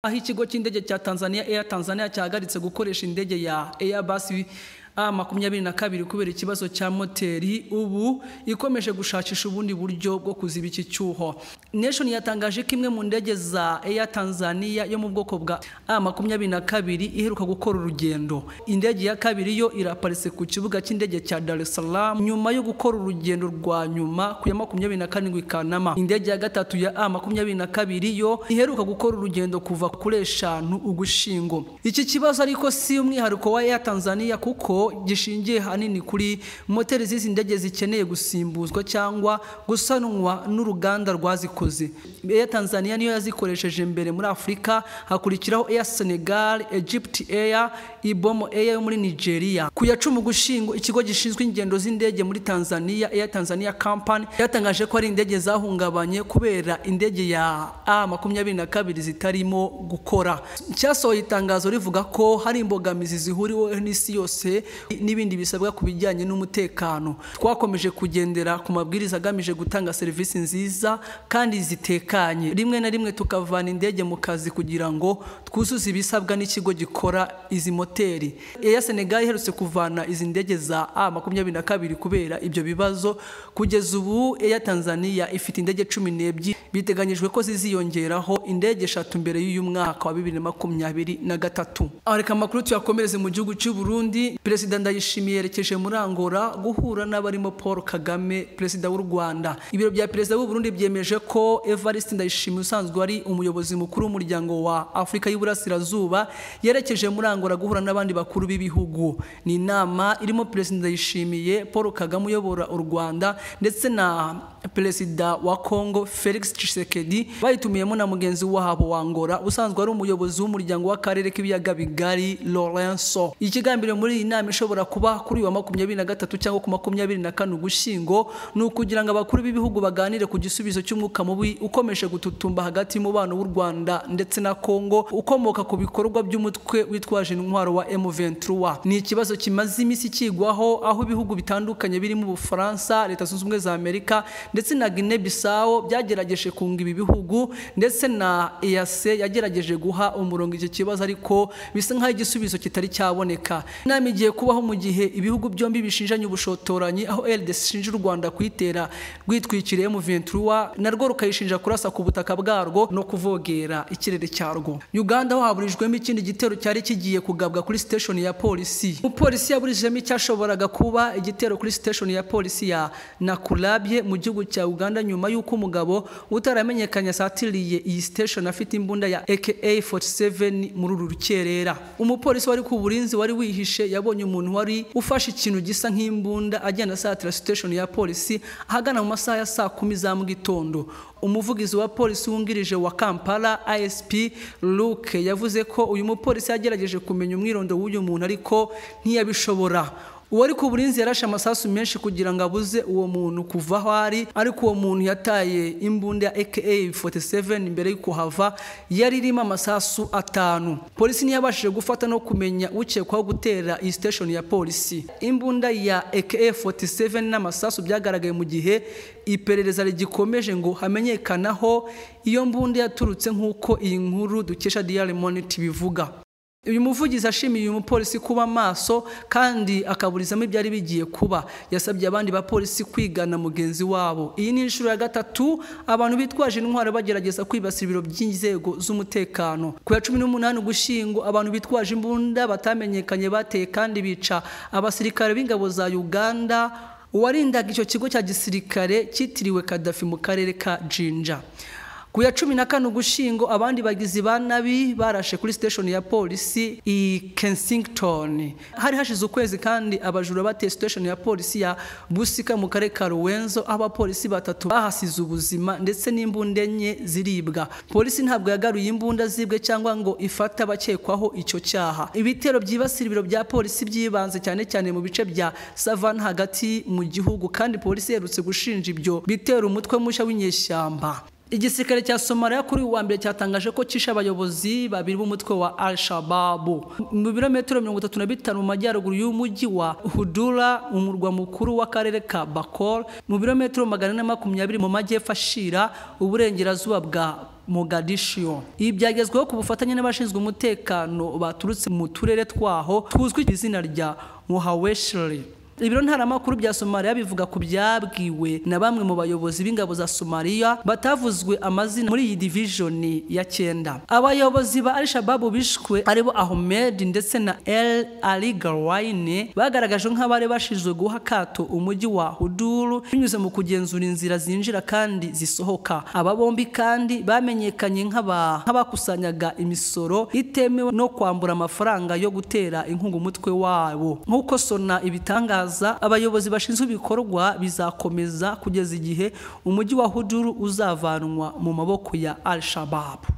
aho ikigo cy'indege cya Tanzania Air Tanzania cyahagaritse gukoresha indege ya Airbus A makumyabiri na kabiri kubera ikibazo cya moteri ubu ikomeje gushakisha ubundi buryo bwo kuziba iki cyuho Nation yatangaje ko imwe mu ndege za Air Tanzania yo mu bwoko bwa A makumyabiri na kabiri iheruka gukora urugendo indege ya kabiri yo iraparitse ku kibuga cy'indege cya Dar es Salaam nyuma yo gukora urugendo rwa nyuma ku ya makumyabiri na karindwi Kanama indege ya gatatu ya A makumyabiri na kabiri yo iheruka gukora urugendo kuva kuri eshanu ugushingo iki kibazo ariko si umwihariko wa Air Tanzania kuko gishingiye hanini kuri moteri z'izi ndege zikeneye gusimbuzwa cyangwa gusanwa n'uruganda rwazikoze Air Tanzania niyo yazikoresheje mbere muri Afurika hakurikiraho Air Senegal Egypt Air Ibomo Air yo muri Nigeria ku ya cumi ugushingo ikigo gishinzwe ingendo z'indege muri Tanzania Air Tanzania Company yatangaje ko ari indege zahungabanye kubera indege ya A makumyabiri na kabiri zitarimo gukora cyasohoye itangazo rivuga ko hari imbogamizi zihuriweho n'isi yose n'ibindi bisabwa ku bijyanye n'umutekano twakomeje kugendera ku mabwiriza agamije gutanga serivisi nziza kandi zitekanye rimwe na rimwe tukavana indege mu kazi kugira ngo twuzuze ibisabwa n'ikigo gikora izi moteri eya senegali iherutse kuvana izi ndege za a makumyabiri na kabiri kubera ibyo bibazo kugeza ubu eya tanzania ifite indege cumi n'ebyiri biteganyijwe ko ziziyongeraho indege eshatu mbere y'uyu mwaka wa bibiri na makumyabiri na gatatu reka amakuru tuyakomereze mu gihugu cy'u Burundi perezida ndayishimiye yerekeje muri Angola guhura n'abarimo Paul Kagame perezida w'u Rwanda ibiro bya perezida w'u Burundi byemeje ko Evariste Ndayishimiye usanzwe ari umuyobozi mukuru w'umuryango wa Afurika y'Iburasirazuba yerekeje muri Angola guhura n'abandi bakuru b'ibihugu ni inama irimo perezida Ndayishimiye Paul Kagame uyobora u Rwanda ndetse na perezida wa Congo Felix Tshisekedi bayitumiyemo na mugenzi wabo wa Angola usanzwe ari umuyobozi w'umuryango w'akarere k'ibiyaga bigari Lorenzo ikigambiro muri iyi nama ishobora kuba kuri wa makumyabiri na gatatu cyangwa ku makumyabiri na kane ugushyingo ni ukugira ngo abakuru b'ibihugu baganire ku gisubizo cy'umwuka mubi ukomeje gututumba hagati y'umubano w'u Rwanda ndetse na Congo ukomoka ku bikorwa by'umutwe witwaje intwaro wa M23 ni ikibazo kimaze iminsi kigwaho aho ibihugu bitandukanye birimo Ubufaransa Leta Zunze Ubumwe za Amerika ndetse na Guinea Bissau byagerageje kunga ibi bihugu ndetse na EAC yagerageje guha umurongo iki kibazo ariko bisa nk'aho igisubizo kitari cyaboneka inama igiye kubaho mu gihe ibihugu byombi bishinjanye ubushotoranyi aho LDC ishinja u Rwanda kuyitera rwitwikiriye mu 23 narwo rukayishinja kurasa ku butaka bwarwo no kuvogera ikirere cyarwo Uganda ho haburijwemo ikindi gitero cyari kigiye kugabwa kuri station ya polisi umupolisi yaburijemo icyashoboraga kuba igitero kuri station ya polisi ya Nakulabye mu gihugu cya Uganda nyuma y'uko umugabo utaramenyekanye asatiriye iyi station afite imbunda ya AK47 muri uru rukerera umupolisi wari ku burinzi wari wihishe yabonye umuntu wari ufashe ikintu gisa nk'imbunda agenda asatira station ya polisi ahagana mu masaha ya saa kumi za mu gitondo umuvugizi wa polisi wungirije wa Kampala ISP Luke yavuze ko uyu mupolisi yagerageje kumenya umwirondo w'uyu muntu ariko ntiyabishobora uwari ku burinzi yarashe amasasu menshi kugira ngo abuze uwo muntu kuva aho ari ariko uwo muntu yataye imbunda ya AK47 imbere y'uko hava yari irimo amasasu atanu polisi ntiyabashije gufata no kumenya ukekwaho gutera iyi station ya polisi imbunda ya AK47 n'amasasu byagaragaye mu gihe iperereza rigikomeje ngo hamenyekanaho iyo mbunda yaturutse nk'uko iyi nkuru dukesha Daily Monitor bivuga uyu muvugizi ashimiye uyu mupolisi kuba maso kandi akaburizamo ibyari bigiye kuba yasabye abandi bapolisi kwigana mugenzi wabo iyi ni inshuro ya gatatu abantu bitwaje intwaro bagerageza kwibasira ibiro by'inzego z'umutekano ku ya cumi n'umunani ugushyingo abantu bitwaje imbunda batamenyekanye bateye kandi bica abasirikare b'ingabo za uganda uwarindaga icyo kigo cya gisirikare cyitiriwe kadafi mu karere ka jinja ku ya cumi na kane ugushyingo abandi bagizi ba nabi barashe kuri siteshoni ya polisi i kensington hari hashize ukwezi kandi abajura bateye siteshoni ya polisi ya busika mu karere ka ruwenzo aho abapolisi batatu bahasize ubuzima ndetse n'imbunda enye ziribwa polisi ntabwo yagaruye imbunda zibwe cyangwa ngo ifate abakekwaho icyo cyaha ibitero byibasira ibiro bya polisi byibanze cyane cyane mu bice bya savana hagati mu gihugu kandi polisi iherutse gushinja ibyo bitera umutwe mushya w'inyeshyamba igisirikare cya somaliya kuri uyu wa mbere cyatangaje ko cyishe abayobozi babiri b'umutwe wa al shababu mu birometero mirongo itatu na bitanu mu majyaruguru y'umujyi wa hudura umurwa mukuru w'akarere ka bakor mu birometero magana ane na makumyabiri mu majyepfo ashira uburengerazuba bwa mogadishiyo ibi byagezweho ku bufatanye n'abashinzwe umutekano baturutse mu turere twaho tuzwi ku izina rya muhaweshiri ibiro ntaramakuru bya somaliya bivuga ku byabwiwe na bamwe mu bayobozi b'ingabo za somaliya batavuzwe amazina muri iyi divijoni ya cyenda abayobozi ba alishababu bishwe aribo ahmed ndetse na el ali garwayne bagaragajwe nk'abari bashinzwe guha akato umujyi wa huduru binyuze mu kugenzura inzira zinjira kandi zisohoka aba bombi kandi bamenyekanye nk'aba- nk'abakusanyaga imisoro itemewe no kwambura amafaranga yo gutera inkunga umutwe wabo nk'uko sona ibitangaza bitangaza abayobozi bashinzwe ibikorwa bizakomeza kugeza igihe umujyi wa Huduru uzavanwa mu maboko ya Al-Shabaab